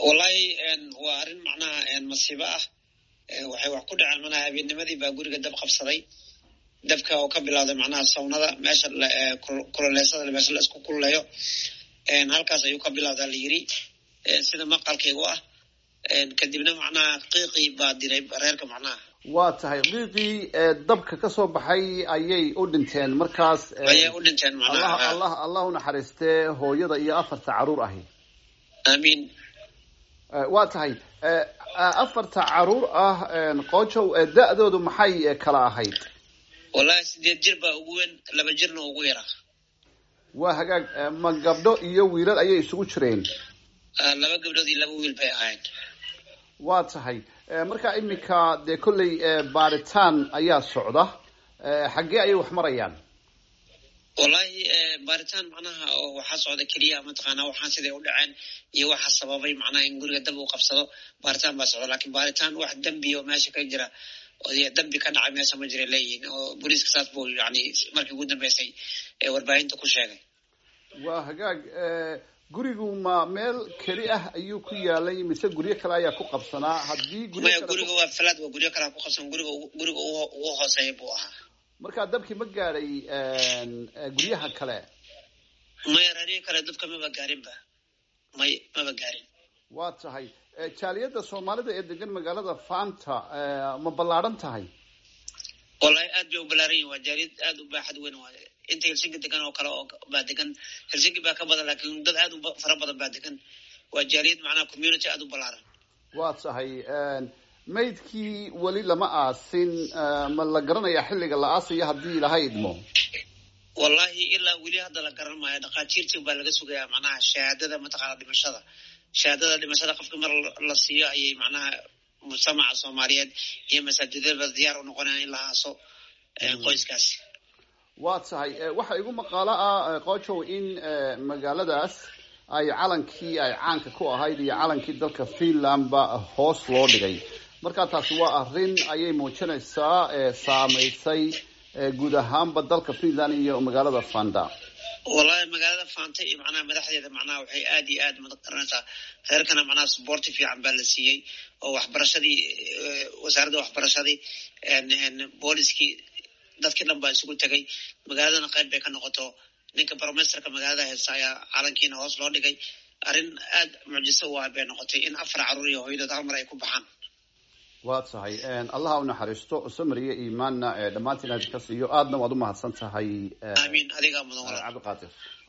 wallahi waa arrin macnaha masiibo ah waxay wax ku dhaceen manaha habeennimadii baa guriga dab qabsaday dabka oo ka bilowday macnaha sawnada meesha kululeysada meesha la isku kululeeyo halkaas ayuu ka bilowdaa la yiri sida maqalkaygu ah kadibna macnaha qiiqii baa diray reerka macnaha waa tahay qiiqii dabka ka soo baxay ayay u dhinteen markaas ayay u dhinteen macnaha allah allah unaxariistee hooyada iyo afarta caruur ahi aamiin waa tahay afarta caruur ah qoojow da-doodu maxay kala ahayd wallahi sideed jir baa ugu weyn laba jirna ugu yaraa waa hagaag ma gabdho iyo wiilal ayay isugu jireen laba gabdhood iyo laba wiil bay ahayd waa tahay marka iminka dee kolley baaritaan ayaa socda xaggee ayay wax marayaan wallahi baaritaan macnaha oo waxaa socda keliya mataqaanaa waxaan siday u dhaceen iyo waxa sababay macnaha in guriga dab uu qabsado baaritaan baa socda lakin baaritaan wax dembi oo meesha ka jira dambi ka dhacay meesha ma jira leeyihin oo booliiska saas buu yani markii ugu dambeysay warbaahinta ku sheegay waa hagaag gurigu ma meel keli ah ayuu ku yaalay mise guryo kale ayaa ku qabsanaa haddii maya guriga waa falaad waa guryo kalea ku qabsan guriga guriga ugu hooseeya buu ahaa marka dabkii ma gaadhay guryaha kale maya reerihii kale dabka maba gaarinba may maba gaarin waa tahay jaaliyadda soomaalida ee degan magaalada fanta ma ballaadhan tahay wallahi aad bay u ballaaran yihin waa jaaliyad aad u baaxad weyn waay inta helsinki degan oo kale oo baa degan helsinki baa ka badan lakin dad aad u fara badan baa degan waa jaaliyad macnaha community aad u ballaaran waa tahay maydkii weli lama aasin ma la garanayaa xilliga la aasayo haddii ilaha idmo wallahi ilaa weli hadda la garan maayo dhakhaatiirtii baa laga sugayaa macnaha shahaadada mataqaana dhimashada shahaadada dhimashada qofka mar la siiyo ayay macnaha mujtamaca soomaaliyeed iyo masaajidada diyaar u noqonayaan in la aaso qoyskaasi waa tahay waxaa igu maqaalo ah qoojow in magaaladaas ay calankii ay caanka ku ahayd iyo calankii dalka finlandba hoos loo dhigay marka taasi waa arrin ayay muujinaysaa saameysay guud ahaanba dalka finland iyo magaalada fanda wallahi magaalada fanta iyo macnaha madaxdeeda macnaha waxay aad iyo aad magaranaysaa reerkana macnaha suboorti fiican baa la siiyey oo waxbarashadii wasaaradda waxbarashadii booliskii dadkii dhan baa isugu tegay magaaladana qayb bay ka noqoto ninka bromesterka magaalada heesta ayaa calankiina hoos loo dhigay arrin aad mucjiso u ah bay noqotay in afar caruur iyo hooyadood hal mar ay ku baxaan waa tahay allaha u naxariisto samariya imaanna dhammaantiin aad ka siiyo aadna waad u mahadsan tahay amiin adigaa mudan cabdiqaadir